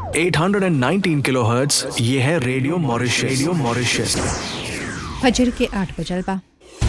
819 kilohertz ये है radio Mauritius radio Mauritius फजर के आठ बजल बा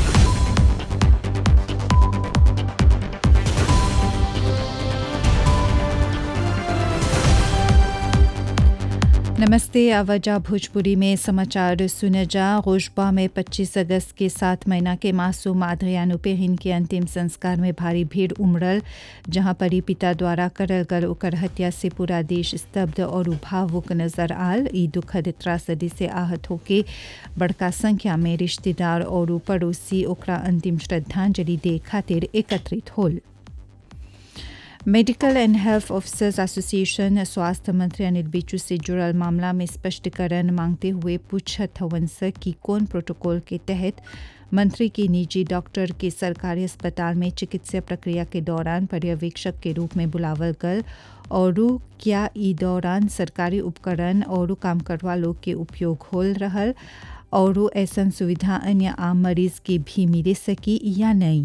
नमस्ते आवाजा भोजपुरी में समाचार सुने जा गोशबा में 25 अगस्त के सात महीना के मासूम आद्रियान उपेहिन के अंतिम संस्कार में भारी भीड़ उमड़ल जहां परी पिता द्वारा करल गल ओकर हत्या से पूरा देश स्तब्ध और भावुक नजर आल ई दुखद त्रासदी से आहत होके बड़का संख्या में रिश्तेदार और पड़ोसी ओकरा अंतिम श्रद्धांजलि दे खातिर एकत्रित होल medical and health officers association स्वास्थ्य मंत्री अनिल बिचू से जुड़ल मामला में स्पष्टीकरण मांगते हुए पूछत हवन से कि कौन प्रोटोकॉल के तहत मंत्री की निजी डॉक्टर के सरकारी अस्पताल में चिकित्सा प्रक्रिया के दौरान पर्यवेक्षक के रूप में बुलावल गल और क्या ई दौरान सरकारी उपकरण और काम करवा लोग के उपयोग होल रहल और ऐसा सुविधा अन्य आम मरीज के भी मिले सकी या नहीं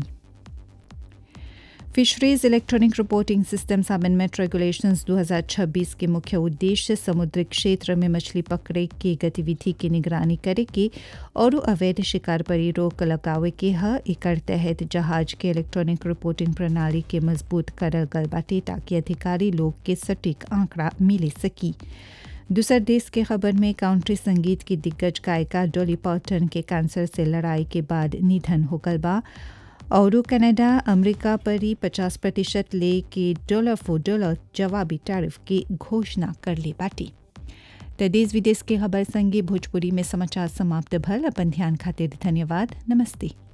fisheries electronic reporting systems amendment regulations 2026 के मुख्य उद्देश्य समुद्री क्षेत्र में मछली पकड़े की गतिविधि की निगरानी करे के और अवैध शिकार पर रोक लगावे के ह एकर तहत जहाज के इलेक्ट्रॉनिक रिपोर्टिंग प्रणाली के मजबूत करल गल बाटे ताकि अधिकारी लोग के सटीक आंकड़ा मिले सकी दूसर देश के खबर में काउंट्री संगीत की दिग्गज गायिका डोली पॉटन के कैंसर से लड़ाई के बाद निधन हो गल बा और कनाडा अमेरिका पर ही 50 प्रतिशत ले के डॉलर फॉर डॉलर जवाबी टैरिफ की घोषणा कर ले बाटी तो देश विदेश के खबर संगे भोजपुरी में समाचार समाप्त भल अपन ध्यान खातिर धन्यवाद नमस्ते